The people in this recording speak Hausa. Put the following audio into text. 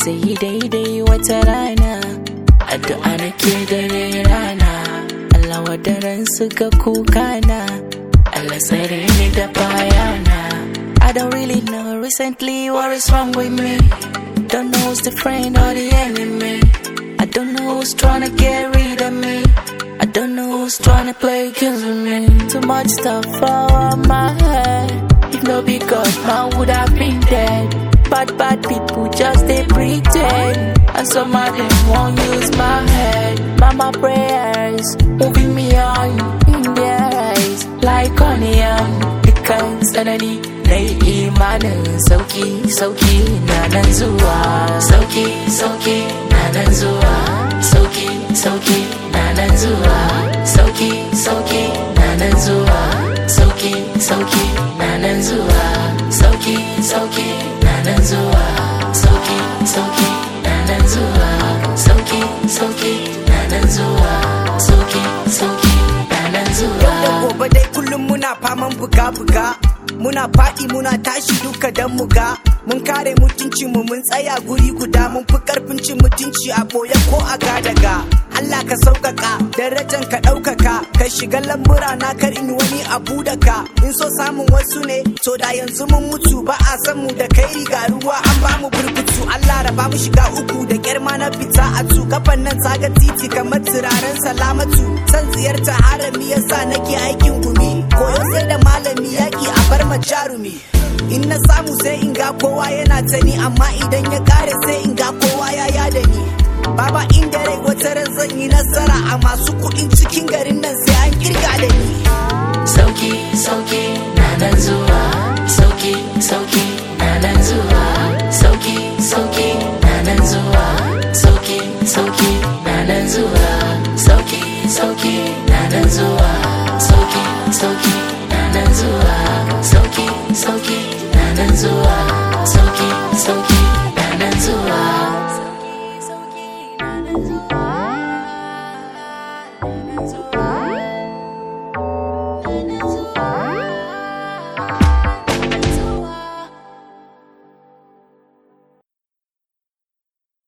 zai yi daidai wata rana addu'a nake dare rana Allah wadaran suka kuka na Allah tsare ni da bayana I don't really know recently what is wrong with me Don't know who's the friend or the enemy I don't know who's trying to get rid of me I don't know who's trying to play games with me Too much stuff all on my head If no be God, man would have been dead Bad, bad people just they pretend And some of them won't use my head Mama prayers moving me on in their eyes Like onion Because sanani na yi imanin sauki sauki na nan zuwa sauki sauki na nan zuwa sauki sauki na nan zuwa sauki sauki na nan zuwa sauki sauki na nan zuwa sauki sauki na nan zuwa sauki sauki na nan zuwa sauki sauki na nan zuwa sauki sauki na nan zuwa da gobe dai kullum muna faman buga-buga muna faɗi muna tashi duka dan muga mun kare mutunci mu mun tsaya guri guda mun fi karfin cin mutunci a boye ko a gadaga Allah ka sauƙaƙa darajan ka ɗaukaka ka shiga lambura na kar in wani abu da ka in so samun wasu ne to da yanzu mun mutu ba a san mu da kai riga ruwa an ba mu burkutu Allah raba mu shiga uku da kyarma na fita a tu kafan nan zaga titi kamar turaren salamatu san ziyarta harami yasa nake aikin gumi koyo sai da malami yaki a bar ma jarumi in na samu sai in ga kowa yana ta ni amma idan ya kare sai in ga kowa ya yada ni Baba inda rai wata ran zan yi nasara a masu kuɗin cikin garin nan sai an kirga da ni. sauki sauki na nan zuwa sauki sauki na nan zuwa sauki sauki na nan zuwa sauki sauki na nan zuwa sauki sauki na nan zuwa sauki sauki na nan zuwa sauki sauki na nan zuwa sauki sauki na nan zuwa sauki sauki na nan zuwa